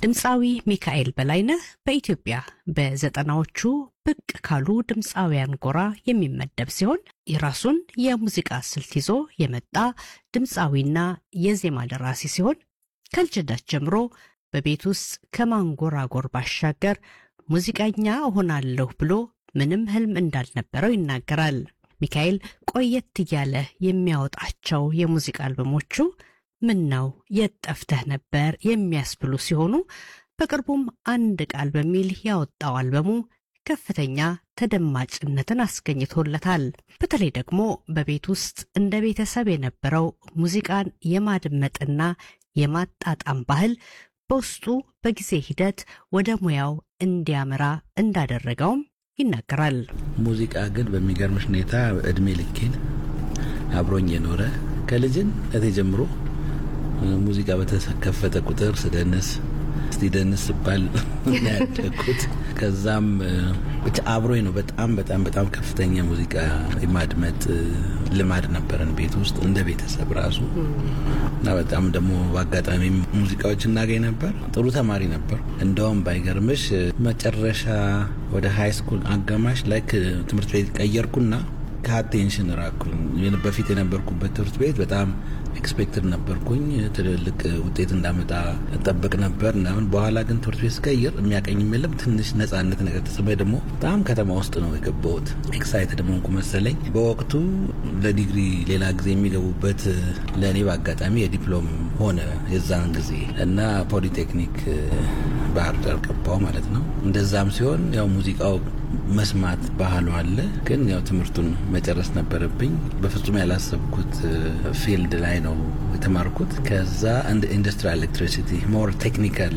ድምፃዊ ሚካኤል በላይነህ በኢትዮጵያ በዘጠናዎቹ ብቅ ካሉ ድምፃውያን ጎራ የሚመደብ ሲሆን የራሱን የሙዚቃ ስልት ይዞ የመጣ ድምፃዊና የዜማ ደራሲ ሲሆን ከልጅነት ጀምሮ በቤት ውስጥ ከማንጎራጎር ባሻገር ሙዚቀኛ እሆናለሁ ብሎ ምንም ህልም እንዳልነበረው ይናገራል። ሚካኤል ቆየት እያለ የሚያወጣቸው የሙዚቃ አልበሞቹ ምን ነው የት ጠፍተህ ነበር የሚያስብሉ ሲሆኑ በቅርቡም አንድ ቃል በሚል ያወጣው አልበሙ ከፍተኛ ተደማጭነትን አስገኝቶለታል። በተለይ ደግሞ በቤት ውስጥ እንደ ቤተሰብ የነበረው ሙዚቃን የማድመጥና የማጣጣም ባህል በውስጡ በጊዜ ሂደት ወደ ሙያው እንዲያመራ እንዳደረገውም ይናገራል። ሙዚቃ ግን በሚገርምሽ ሁኔታ እድሜ ልኬን አብሮኝ የኖረ ከልጅነቴ ጀምሮ ሙዚቃ በተከፈተ ቁጥር ስደንስ እስቲ ደንስ ስባል ያደግኩት ከዛም ብቻ አብሮኝ ነው። በጣም በጣም በጣም ከፍተኛ ሙዚቃ የማድመጥ ልማድ ነበረን ቤት ውስጥ እንደ ቤተሰብ ራሱ እና በጣም ደግሞ በአጋጣሚ ሙዚቃዎች እናገኝ ነበር። ጥሩ ተማሪ ነበር። እንደውም ባይገርምሽ መጨረሻ ወደ ሃይ ስኩል አጋማሽ ላይ ትምህርት ቤት ቀየርኩና ከአቴንሽን ራኩኝ። በፊት የነበርኩበት ትምህርት ቤት በጣም ኤክስፔክትድ ነበርኩኝ ትልልቅ ውጤት እንዳመጣ ጠብቅ ነበር ምናምን። በኋላ ግን ትምህርት ቤት ስቀይር የሚያቀኝም የለም ትንሽ ነጻነት ነገር ተሰማኝ። ደግሞ በጣም ከተማ ውስጥ ነው የገባሁት። ኤክሳይትድ ሆንኩ መሰለኝ። በወቅቱ ለዲግሪ ሌላ ጊዜ የሚገቡበት ለእኔ በአጋጣሚ የዲፕሎም ሆነ የዛን ጊዜ እና ፖሊቴክኒክ ባህር ዳር ገባው ማለት ነው። እንደዛም ሲሆን ያው ሙዚቃው መስማት ባህሉ አለ፣ ግን ያው ትምህርቱን መጨረስ ነበረብኝ። በፍጹም ያላሰብኩት ፊልድ ላይ ነው የተማርኩት። ከዛ እንደ ኢንዱስትሪያል ኤሌክትሪሲቲ ሞር ቴክኒካል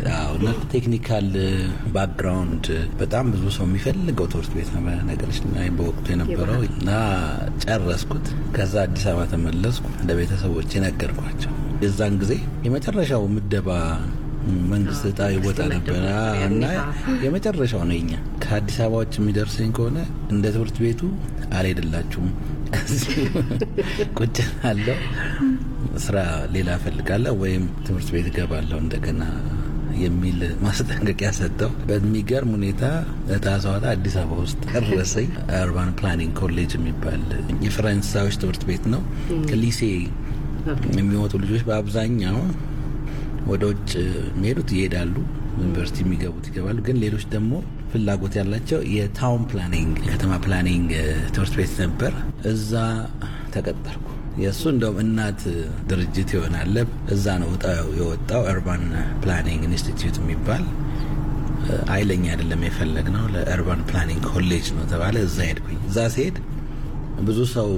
ቴክኒካል ባክግራውንድ በጣም ብዙ ሰው የሚፈልገው ትምህርት ቤት ነው ነገሮች በወቅቱ የነበረው እና ጨረስኩት። ከዛ አዲስ አበባ ተመለስኩ። ለቤተሰቦች ነገርኳቸው። የዛን ጊዜ የመጨረሻው ምደባ መንግስት እጣ ይወጣ ነበረ እና የመጨረሻው ነው የኛ ከአዲስ አበባዎች የሚደርሰኝ ከሆነ እንደ ትምህርት ቤቱ አልሄድላችሁም፣ ቁጭ አለው ስራ ሌላ እፈልጋለሁ ወይም ትምህርት ቤት እገባለሁ እንደገና የሚል ማስጠንቀቂያ ሰጠው። በሚገርም ሁኔታ እጣ ሰዋታ አዲስ አበባ ውስጥ ደረሰኝ። አርባን ፕላኒንግ ኮሌጅ የሚባል የፈረንሳዮች ትምህርት ቤት ነው። ከሊሴ የሚወጡ ልጆች በአብዛኛው ወደ ውጭ የሚሄዱት ይሄዳሉ፣ ዩኒቨርሲቲ የሚገቡት ይገባሉ። ግን ሌሎች ደግሞ ፍላጎት ያላቸው የታውን ፕላኒንግ የከተማ ፕላኒንግ ትምህርት ቤት ነበር። እዛ ተቀጠርኩ። የእሱ እንደውም እናት ድርጅት ይሆናል። እዛ ነው እጣው የወጣው። እርባን ፕላኒንግ ኢንስቲትዩት የሚባል አይለኛ አይደለም የፈለግ ነው ለእርባን ፕላኒንግ ኮሌጅ ነው ተባለ። እዛ ሄድኩኝ። እዛ ሲሄድ ብዙ ሰው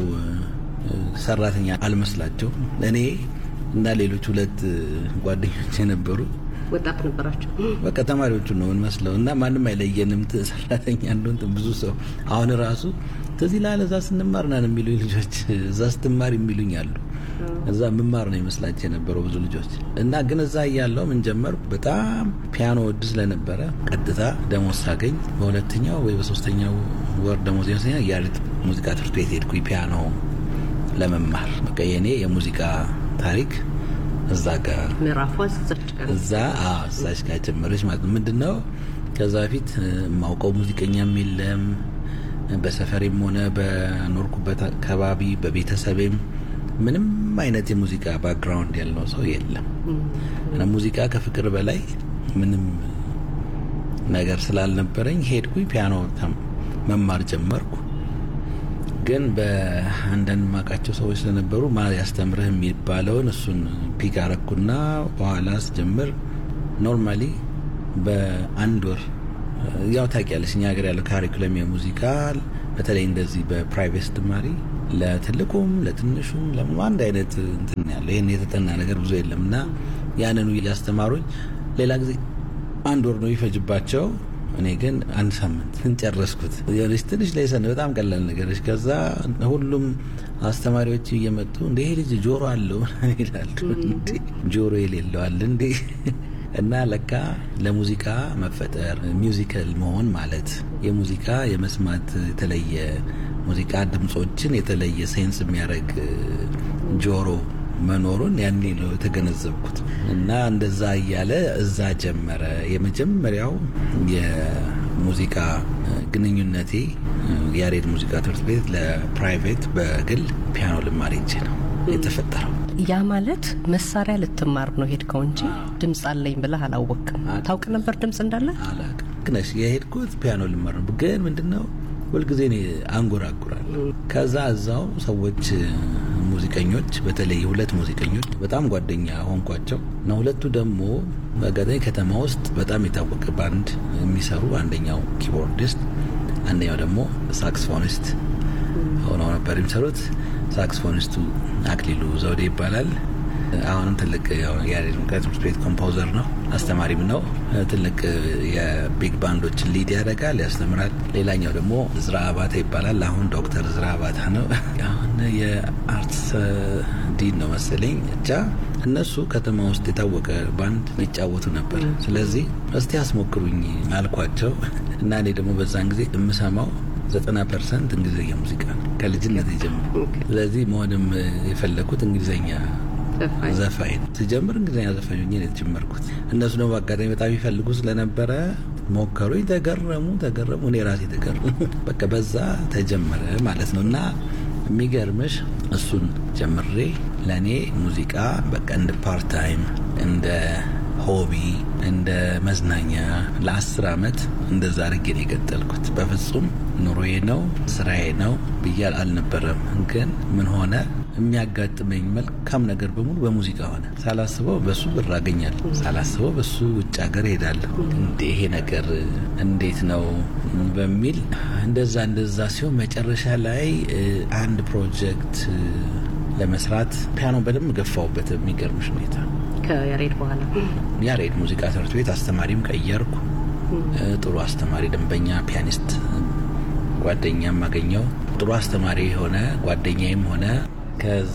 ሰራተኛ አልመስላቸው እኔ እና ሌሎች ሁለት ጓደኞች የነበሩ ወጣት ነበራቸው። በቃ ተማሪዎቹ ነው እንመስለው እና ማንም አይለየንም ሰራተኛ እንደሆን ብዙ ሰው አሁን ራሱ ትዝ ይልሃል እዛ ስንማር ናን የሚሉኝ ልጆች እዛ ስትማር የሚሉኝ አሉ። እዛ ምማር ነው ይመስላቸው የነበረው ብዙ ልጆች እና ግን እዛ እያለው ምን ጀመር በጣም ፒያኖ ወድ ስለነበረ ቀጥታ ደሞዝ ሳገኝ በሁለተኛው ወይ በሶስተኛው ወር ደሞዝ ይመስለኛ ያሬድ ሙዚቃ ትምህርት ቤት ሄድኩኝ ፒያኖ ለመማር በቃ የኔ የሙዚቃ ታሪክ እዛ ጋር ምዕራፏ እዛ እዛች ጋር ጀመረች ማለት ነው። ምንድን ነው ከዛ በፊት የማውቀው ሙዚቀኛም የለም በሰፈሬም ሆነ በኖርኩበት አካባቢ በቤተሰቤም ምንም አይነት የሙዚቃ ባክግራውንድ ያለው ሰው የለም እና ሙዚቃ ከፍቅር በላይ ምንም ነገር ስላልነበረኝ ሄድኩኝ ፒያኖ መማር ጀመርኩ። ግን በአንዳንድ ማቃቸው ሰዎች ስለነበሩ ማ ያስተምርህ የሚባለውን እሱን ፒክ አረኩና በኋላ ስጀምር ኖርማሊ በአንድ ወር ያው ታውቂያለሽ እኛ ሀገር ያለው ካሪኩለም የሙዚቃ በተለይ እንደዚህ በፕራይቬት ስትማሪ ለትልቁም ለትንሹም ለምኑ አንድ አይነት እንትን ያለው ይህን የተጠና ነገር ብዙ የለም እና ያንኑ ያስተማሩኝ ሌላ ጊዜ አንድ ወር ነው ይፈጅባቸው እኔ ግን አንድ ሳምንት ጨረስኩት። የሆነች ትንሽ ላይሰን በጣም ቀላል ነገሮች። ከዛ ሁሉም አስተማሪዎች እየመጡ እንደ ይሄ ልጅ ጆሮ አለው ይላሉ። ጆሮ የሌለው አለ እንዴ? እና ለካ ለሙዚቃ መፈጠር ሚውዚካል መሆን ማለት የሙዚቃ የመስማት የተለየ ሙዚቃ ድምጾችን የተለየ ሴንስ የሚያደርግ ጆሮ መኖሩን ያኔ ነው የተገነዘብኩት። እና እንደዛ እያለ እዛ ጀመረ የመጀመሪያው የሙዚቃ ግንኙነቴ ያሬድ ሙዚቃ ትምህርት ቤት ለፕራይቬት በግል ፒያኖ ልማር ሄጄ ነው የተፈጠረው። ያ ማለት መሳሪያ ልትማር ነው ሄድከው እንጂ ድምፅ አለኝ ብለህ አላወቅም። ታውቅ ነበር ድምፅ እንዳለ? አላውቅም። ግነሽ የሄድኩት ፒያኖ ልማር ነው። ግን ምንድነው ሁልጊዜ እኔ አንጎራጉራለሁ። ከዛ እዛው ሰዎች ሙዚቀኞች፣ በተለይ ሁለት ሙዚቀኞች በጣም ጓደኛ ሆንኳቸው እና ሁለቱ ደግሞ በአጋጣሚ ከተማ ውስጥ በጣም የታወቀ ባንድ የሚሰሩ አንደኛው ኪቦርዲስት፣ አንደኛው ደግሞ ሳክስፎኒስት ሆነው ነበር የሚሰሩት። ሳክስፎኒስቱ አክሊሉ ዘውዴ ይባላል። አሁንም ትልቅ የያሬድ ሙዚቃ ትምህርት ቤት ኮምፖዘር ነው፣ አስተማሪም ነው። ትልቅ የቢግ ባንዶችን ሊድ ያደርጋል፣ ያስተምራል። ሌላኛው ደግሞ ዝራ አባተ ይባላል። አሁን ዶክተር ዝራ አባተ ነው። አሁን የአርትስ ዲን ነው መሰለኝ። ብቻ እነሱ ከተማ ውስጥ የታወቀ ባንድ ይጫወቱ ነበር። ስለዚህ እስቲ አስሞክሩኝ አልኳቸው እና እኔ ደግሞ በዛን ጊዜ የምሰማው ዘጠና ፐርሰንት እንግሊዝኛ ሙዚቃ ነው ከልጅነት ጀምሮ። ስለዚህ መሆንም የፈለግኩት እንግሊዝኛ ዘፋኝ ነው። ስጀምር እንግሊዝኛ ዘፋኝ ሆኜ ነው የተጀመርኩት። እነሱ ደግሞ በአጋጣሚ በጣም ይፈልጉ ስለነበረ ሞከሩኝ። ተገረሙ ተገረሙ፣ እኔ ራሴ ተገረሙ። በቃ በዛ ተጀመረ ማለት ነው እና የሚገርምሽ እሱን ጀምሬ ለእኔ ሙዚቃ በቃ እንደ ፓርት ታይም እንደ ሆቢ እንደ መዝናኛ ለአስር አመት እንደዛ አድርጌ ነው የቀጠልኩት። በፍጹም ኑሮዬ ነው ስራዬ ነው ብያል አልነበረም። ግን ምን ሆነ የሚያጋጥመኝ መልካም ነገር በሙሉ በሙዚቃ ሆነ። ሳላስበው በሱ ብር አገኛለሁ፣ ሳላስበው በሱ ውጭ ሀገር ሄዳለሁ። እንደ ይሄ ነገር እንዴት ነው በሚል እንደዛ እንደዛ ሲሆን መጨረሻ ላይ አንድ ፕሮጀክት ለመስራት ፒያኖ በደንብ ገፋውበት የሚገርምሽ ሁኔታ ከያሬድ በኋላ ያሬድ ሙዚቃ ትምህርት ቤት አስተማሪም ቀየርኩ። ጥሩ አስተማሪ ደንበኛ ፒያኒስት ጓደኛም አገኘው። ጥሩ አስተማሪ የሆነ ጓደኛዬም ሆነ። ከዛ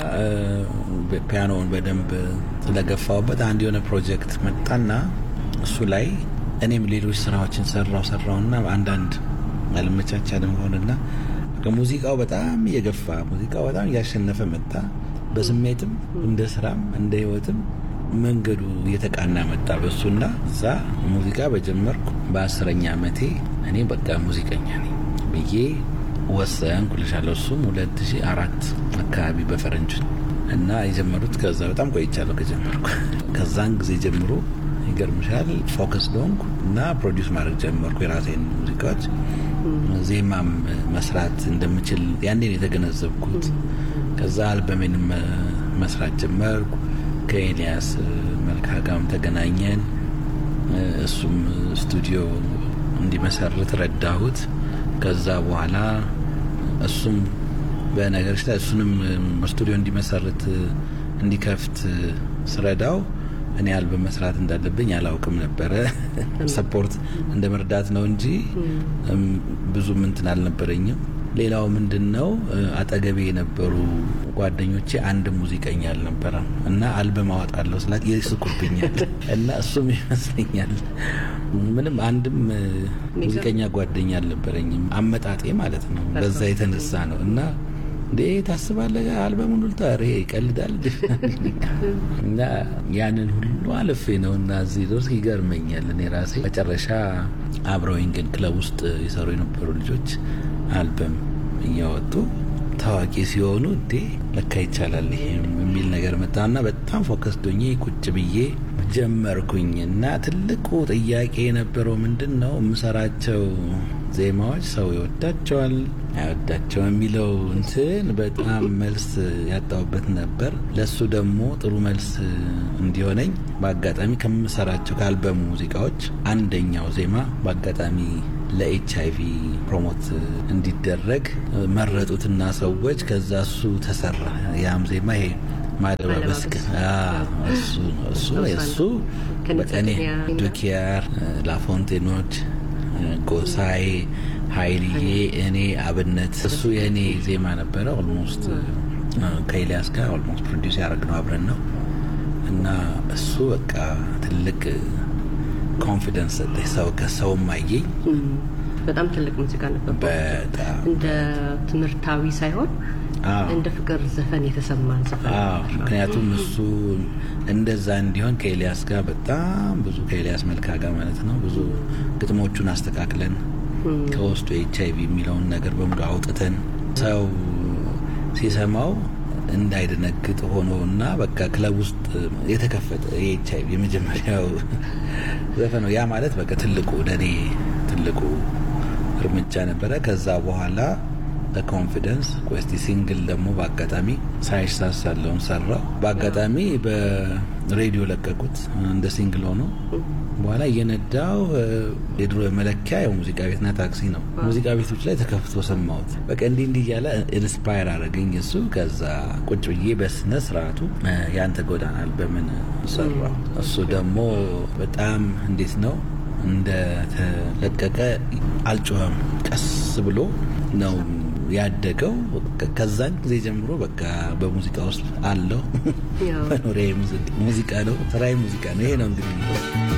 ፒያኖውን በደንብ ስለገፋውበት አንድ የሆነ ፕሮጀክት መጣና እሱ ላይ እኔም ሌሎች ስራዎችን ሰራው ሰራውና አንዳንድ አልመቻቻልም ሆንና ሙዚቃው በጣም እየገፋ ሙዚቃው በጣም እያሸነፈ መጣ። በስሜትም እንደ ስራም እንደ ህይወትም መንገዱ እየተቃና መጣ በሱና እዛ ሙዚቃ በጀመርኩ በአስረኛ ዓመቴ እኔ በቃ ሙዚቀኛ ነኝ ብዬ ወሰንኩ ልሻለሁ። እሱም ሁለት ሺህ አራት አካባቢ በፈረንጅ እና የጀመሩት ከዛ በጣም ቆይቻለሁ ከጀመርኩ። ከዛን ጊዜ ጀምሮ ይገርምሻል ፎከስ ዶንኩ እና ፕሮዲውስ ማድረግ ጀመርኩ የራሴን ሙዚቃዎች። ዜማም መስራት እንደምችል ያኔን የተገነዘብኩት። ከዛ አልበሜንም መስራት ጀመርኩ። ከኤልያስ መልካ ጋርም ተገናኘን። እሱም ስቱዲዮ እንዲመሰርት ረዳሁት። ከዛ በኋላ እሱም በነገሮች ላይ እሱንም ስቱዲዮ እንዲመሰርት እንዲከፍት ስረዳው እኔ አልበም መስራት እንዳለብኝ አላውቅም ነበረ። ሰፖርት እንደ መርዳት ነው እንጂ ብዙም እንትን አልነበረኝም። ሌላው ምንድን ነው አጠገቤ የነበሩ ጓደኞቼ አንድ ሙዚቀኛ አልነበረም እና አልበም አወጣለሁ ስላት ይስቁብኛል እና እሱም ይመስለኛል ምንም አንድም ሙዚቀኛ ጓደኛ አልነበረኝም። አመጣጤ ማለት ነው። በዛ የተነሳ ነው እና እንዴ ታስባለህ አልበሙን ሁሉ ታሪ ይቀልዳል እና ያንን ሁሉ አልፌ ነው እና እዚህ ድረስ ይገርመኛል። እኔ ራሴ መጨረሻ አብረውኝ ግን ክለብ ውስጥ የሰሩ የነበሩ ልጆች አልበም እያወጡ ታዋቂ ሲሆኑ እንዴ ለካ ይቻላል ይሄም የሚል ነገር መጣና በጣም ፎከስ ዶኜ ቁጭ ብዬ ጀመርኩኝ እና ትልቁ ጥያቄ የነበረው ምንድን ነው የምሰራቸው ዜማዎች ሰው ይወዳቸዋል አይወዳቸው የሚለው እንትን በጣም መልስ ያጣሁበት ነበር። ለሱ ደግሞ ጥሩ መልስ እንዲሆነኝ በአጋጣሚ ከምሰራቸው ከአልበሙ ሙዚቃዎች አንደኛው ዜማ በአጋጣሚ ለኤች አይቪ ፕሮሞት እንዲደረግ መረጡትና ሰዎች ከዛ እሱ ተሰራ። ያም ዜማ ይሄ ማደባበስ እሱ እሱ በቀኔ ዱኪያር፣ ላፎንቴኖች፣ ጎሳዬ፣ ሀይልዬ፣ እኔ አብነት እሱ የእኔ ዜማ ነበረ። ኦልሞስት ከኤልያስ ጋር ኦልሞስት ፕሮዲውስ ያደረግነው አብረን ነው እና እሱ በቃ ትልቅ ኮንፊደንስ ሰጠኝ። ሰው ከሰውም አየኝ። በጣም ትልቅ ሙዚቃ ነበር። በጣም እንደ ትምህርታዊ ሳይሆን አዎ። እንደ ፍቅር ዘፈን የተሰማን ዘፈን አዎ ምክንያቱም እሱ እንደዛ እንዲሆን ከኤልያስ ጋር በጣም ብዙ ከኤልያስ መልካ ጋር ማለት ነው ብዙ ግጥሞቹን አስተካክለን ከውስጡ ኤች አይቪ የሚለውን ነገር በሙሉ አውጥተን ሰው ሲሰማው እንዳይደነግጥ ሆኖ እና በቃ ክለብ ውስጥ የተከፈተ የኤች አይቪ የመጀመሪያው ዘፈን ነው። ያ ማለት በቃ ትልቁ ለእኔ ትልቁ እርምጃ ነበረ። ከዛ በኋላ በኮንፊደንስ ቆስቲ ሲንግል ደግሞ በአጋጣሚ ሳይሳሳለውን ሰራው። በአጋጣሚ በሬዲዮ ለቀቁት እንደ ሲንግል ሆኖ በኋላ እየነዳው የድሮ መለኪያ ያው ሙዚቃ ቤትና ታክሲ ነው። ሙዚቃ ቤቶች ላይ ተከፍቶ ሰማሁት። በቃ እንዲህ እንዲህ እያለ ኢንስፓየር አደረገኝ እሱ። ከዛ ቁጭ ብዬ በስነ ስርዓቱ ያንተ ጎዳናል በምን ሰራው። እሱ ደግሞ በጣም እንዴት ነው እንደተለቀቀ አልጮኸም። ቀስ ብሎ ነው ያደገው። ከዛን ጊዜ ጀምሮ በቃ በሙዚቃ ውስጥ አለው። ያው መኖሪያ ሙዚቃ ነው፣ ስራዬ ሙዚቃ ነው። ይሄ ነው እንግዲህ